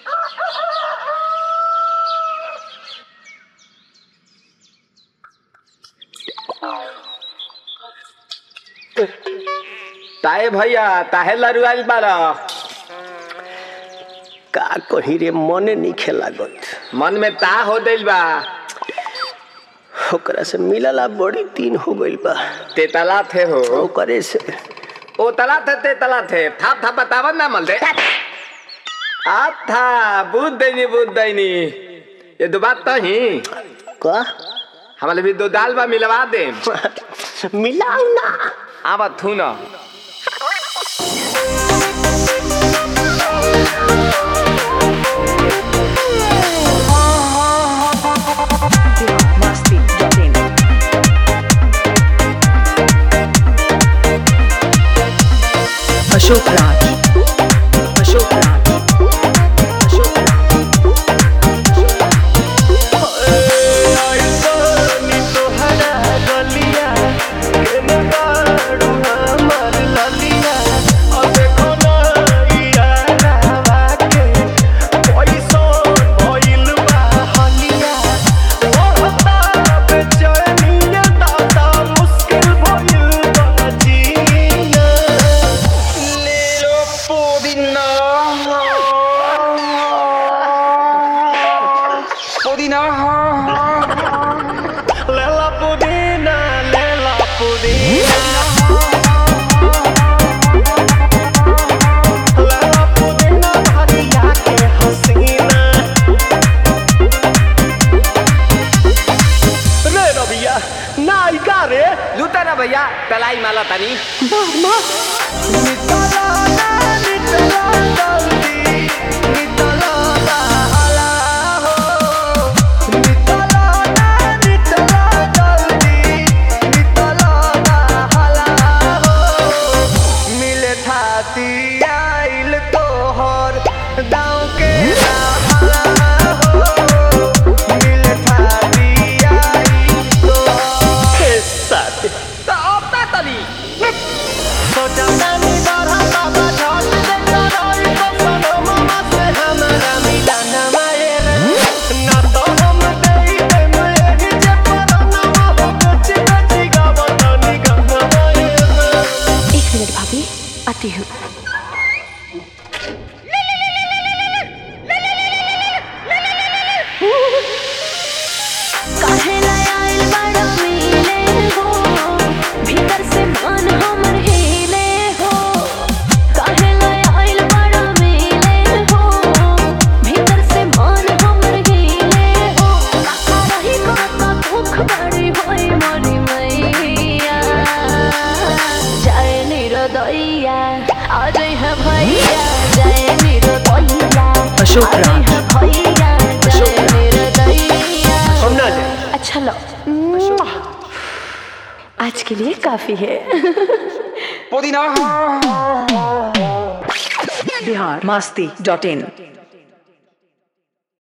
ताए भैया ताहे लरुआल बारा का कही रे मने नहीं लागत मन में ता हो दिल बा ओकरा से मिलला बड़ी दिन हो गइल बा ते तला थे हो ओकरे से ओ तला थे ते तला थे थाप थाप बतावन ना मल दे आ था बुद्ध दैनी बुद्ध दैनी ये दो बात तो ही का हमारे भी दो दाल बा मिलवा दे मिलाऊ ना आवा थू ना Masti.in. Ashok Raj. Ashok Raj. Ashok Raj. लेला पुदीना लेला पुदीना लेला पुदीना भरिया के हसीना रे रबिया नायिका रे लूटा ना भैया तलाई माला तनी नितला ना नितला जल्दी नितला ना हला हो नितला ना नितला जल्दी नितला ना हला हो मिले थाती आइल तोहर दाँव के ना हला हो मिले थाती आइल तोहर साथ तो अब ता तनी सोचा नानी बारह बाबा झोल दे करोई तो सनो मामा से हमारा मिलाना मायरे ना तो हम देई दे मैं जे परना हो कच्ची कच्ची गावतनी गंगा मायरे एक मिनट भाभी आती हूँ काहे लाय आइल बड़ा मिले हो भीतर से मन हमर हिले हो काहे लाय आइल बड़ा मिले हो भीतर से मन हमर हिले हो काका रही काका दुख बड़ी होई मोरी मैया जय निरोदैया आ जय है भैया जय निरोदैया अशोक आ जय राज। है भैया अशोक जय राज। निरोदैया हम ना जाए अच्छा लो आज के लिए काफी है पुदीना Bihar Masti.in.